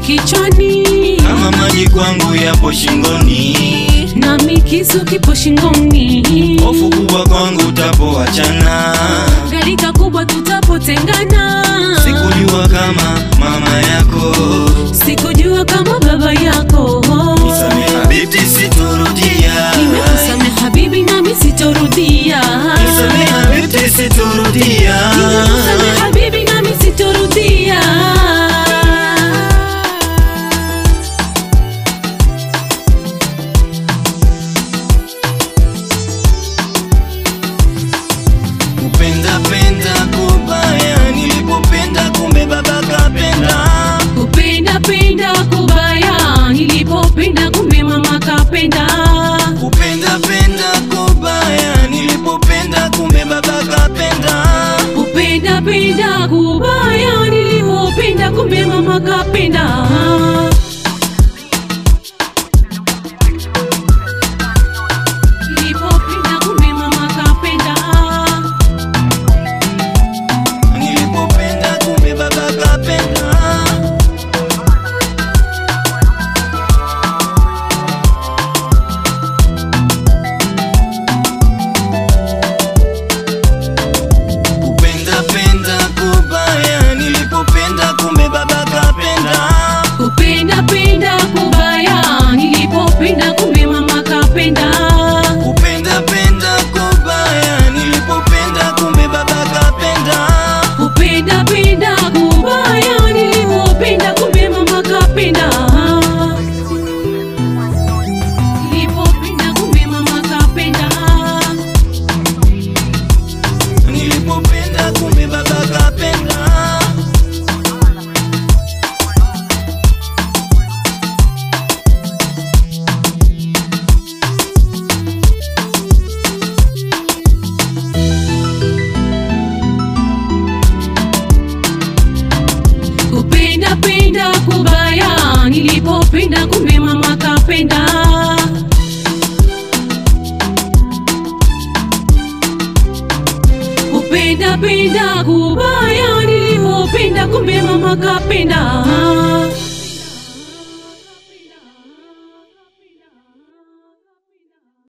kichwani kama maji kwangu yapo shingoni, nami kisu kipo shingoni hofu kubwa kwangu tapoachana. gharika kubwa tutapotengana Sikujua kama mama yako, sikujua kama baba yako nisamehe habibti, sitorudia. nimekusamehe bibi nami sitorudia Nisamehe habibti, sitorudia. nimekusamehe bibi nami sitorudia Kupenda penda kubaya, nilipopenda kumbe baba kapenda. kupenda penda kubaya nilipopenda kumbe mama kapenda Kupenda penda kubaya, nilipopenda kumbe baba kapenda. kupenda penda kubaya nilipopenda kumbe mama kapenda nilipopenda kumbe mama kapenda Nilipopenda kumbe baba kapenda. Kupenda penda kubaya, nilipopenda kumbe baba kapenda. kupenda penda kubaya nilipopenda kumbe mama kapenda Kupenda penda kubaya, nilipopenda kumbe baba kapenda. kupenda penda kubaya nilipopenda kumbe mama kapenda nilipopenda kumbe mama kapenda Nilipopenda kumbe baba kapenda. kupenda penda kubaya nilipopenda kumbe mama kapenda kupenda penda kubaya nilipopenda kumbe mama kapenda